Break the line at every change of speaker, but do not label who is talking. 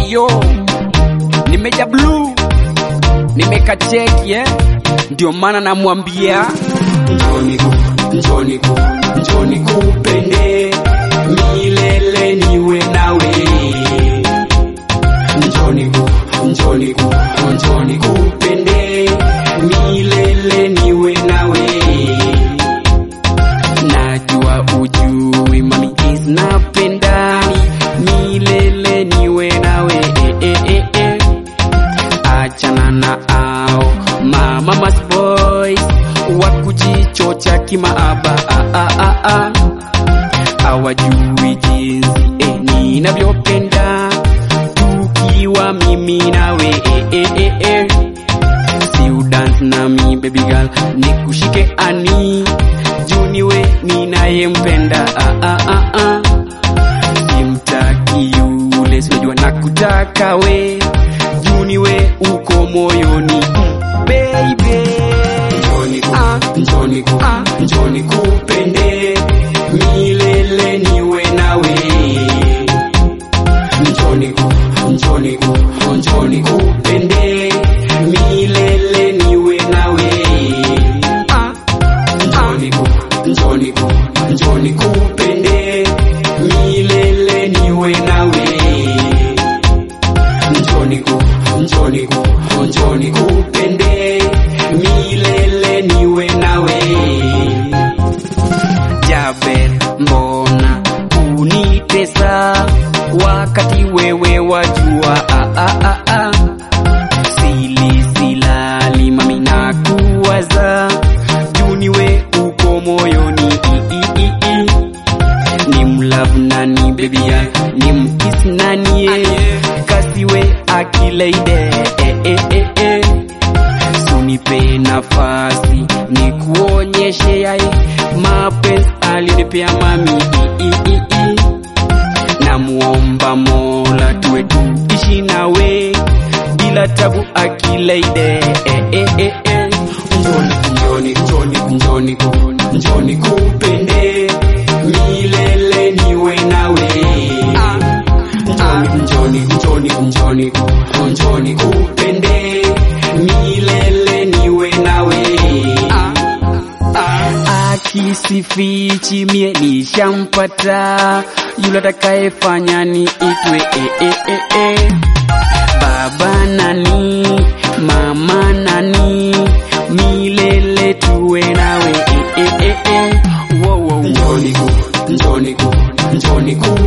Eyo, nimeja blue, nimekacheki eh? Ndio maana namwambia
njoni ku njoni ku njoni kupende milele niwe nawe njoni ku njoni ku njoni kupende milele niwe nawe
najua ujui mami is napendani milele niwe nawe eh, eh, eh, eh. achana na ao mama mas boys wa kujichocha kimaaba ah, ah, ah, ah. hawajui jinsi eh, ninavyopenda tukiwa mimi nawe eh, eh, eh, eh. si udance nami baby girl nikushike ani juniwe ninayempenda ah, ah, ah, ah. simtaki yule sinajua nakutaka we juniwe uko moyoni mm, baby
njoni ku
Ah.
njoni ku
Ah.
njoni kupende milele niwe nawe njoni ku njoni ku njoni kupende milele niwe nawe
ah,
njoni ku njoni ku njoni kupende milele niwe nawe njoni ku njoni ku njoni kupende milele niwe nawe
Jaber, mbona unitesa wakati wewe wajua ah, ah, ah, ah. Sili silali mami na kuwaza juniwe uko moyoni i, i, i, i. ni mlove nani baby ya ni mkis nani ye kasiwe akileide eh, eh, eh, eh. Sunipe nafasi ni kuonyeshe yai mapenzi alinipea mami i, i, i, i. Namuomba Mola tuwe tuishi nawe bila tabu akileide eh, eh, eh, eh.
njoni njoni njoni ku njoni kupende milele niwe nawe njoni njoni njoni ku njoni kupende milele niwe nawe
akisifichi mie nishampata yule atakayefanya ni itwe e, e, e, e. baba nani mama nani milele tuwe nawe e, e, e, e. Wo, wo, wo.
njoni ku njoni ku njoni ku